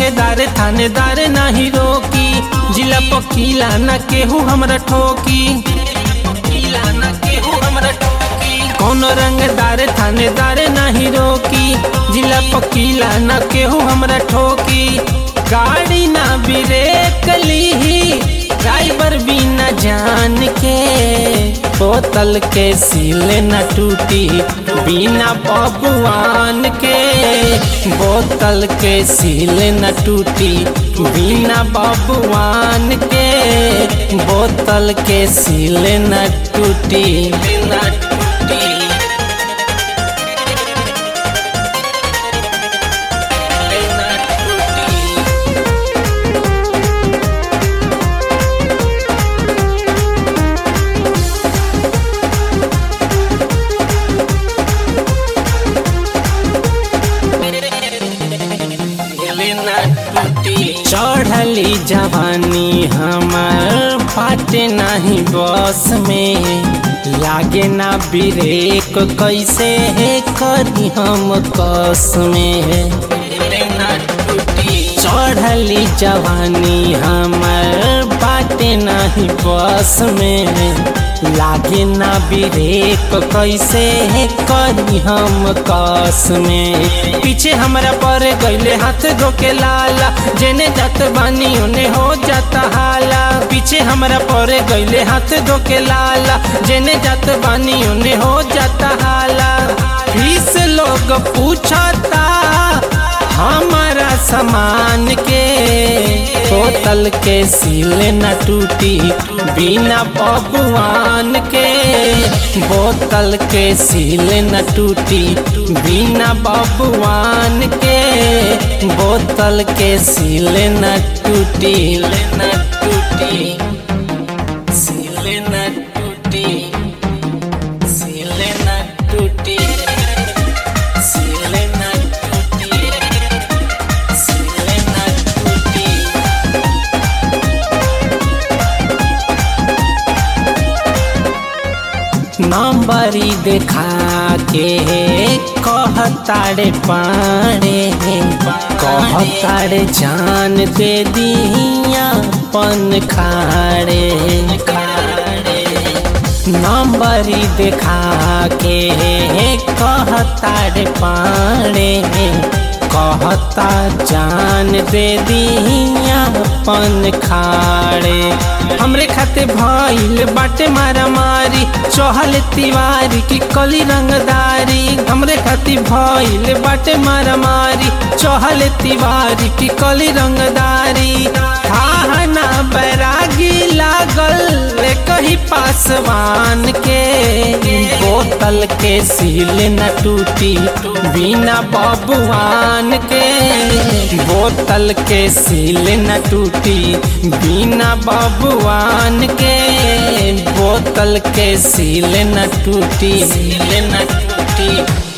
रंगदार थानेदार नाही रोकी जिला पकीला न केहू हमरा ठोकी पकीला न केहू हमरा ठोकी कौन रंगदार थानेदार नाही रोकी जिला पकीला न केहू हमरा ठोकी गाड़ी ना ब्रेक लीही ड्राइवर भी न जान के बोतल के सीले न टूटी बिना बबुआन के बोतल के सीले न टूटी बिना बबुआन के बोतल के सीले न टूटी न टूटी न टूटी चढ़ली जवानी हमार फाटे नाही बस में लागे ना ब्रेक कैसे है करी हम कस में चढ़ली जवानी हमार बाटे नाही बस में लागे ना ब्रेक कैसे है करी हम कस में पीछे हमरा पर गईले हाथ धोके लाला जेने जात बानी ओने हो जाता हाला पीछे हमरा पर गईले हाथ धोके लाला जेने जात बानी ओने हो जाता हाला फीस लोग पूछता हमारा सामान के बोतल के सीले न टूटी बिना बबुआन के बोतल के सीले न टूटी बिना बबुआन के बोतल के सीले न टूटी न टूटी सीले न टूटी सीले न टूटी सीले न टूटी सीले न टूटी नंबरी देखा के कहताड़े पाड़े कहताड़े जान दे दिया पन खाड़े नंबरी देखा के कहताड़े पाड़े कहता जान दे दिया पन खाड़े हमरे खाते भइल बाटे मारा मारी चहल तिवारी की कली रंगदारी हमरे खाती भइल बाटे मारा मारी चहल तिवारी की कली रंगदारी थाहना बैरागी लागल कही पासवान के बोतल के सील न टूटी बिना बबुआन के बोतल के सील न टूटी बिना बबुआन के बोतल के सील न टूटी सील न टूटी